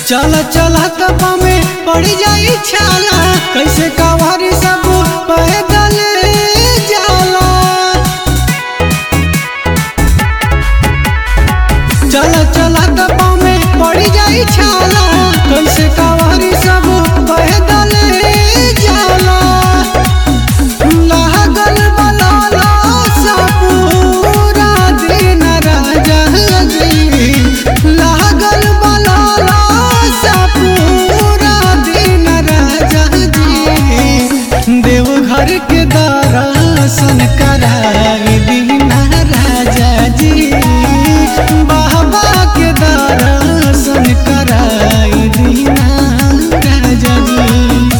चल चल तपा में पड़ जाई छाला कैसे कवारी सब पैदल जाला चल चल तपा में पड़ जाई छाला कैसे कवारी सब पैदल जाला लागल बलाला सा पूरा दिन राजा जी लागल बलाला सा पूरा दिन राजा जी देवघर के दर्शन कराई दीना राजा जी बाबा के दर्शन कराई दीना राजा जी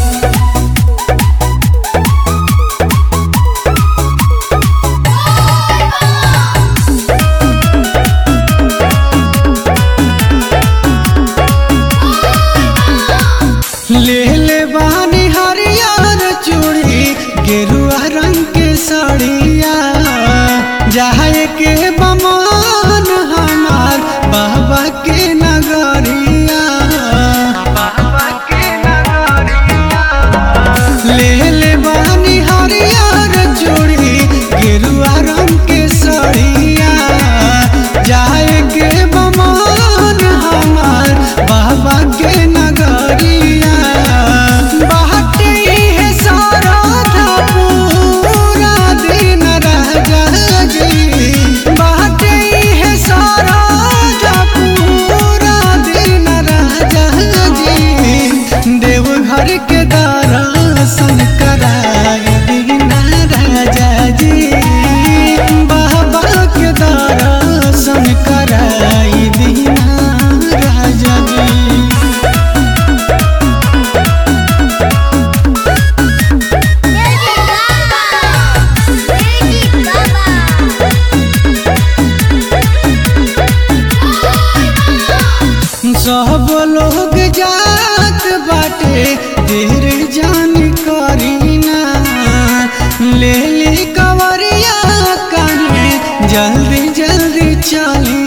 ले ले बानी हरियर चूड़ी गेरुआ रंग के साड़िया जाए के बमान हमार बाबा के नगरिया बाबा के नगरिया ले ले बानी हरियर चूड़ी गेरुआ रंग के साड़िया जाए के बमान हमार बाबा के नगरिया बाटे है सारा था पूरा दिन राजा जी बाटे है सारा था पूरा दिन राजा जी देवघर के दर्शन कराई दीना राजा जी बाबा के दर्शन कराई दीना राजा जी Magic Baba! Magic Baba! सब लोग जात बाटे देर जान करीना ले ले कवरिया काहे जल्दी जल्दी चली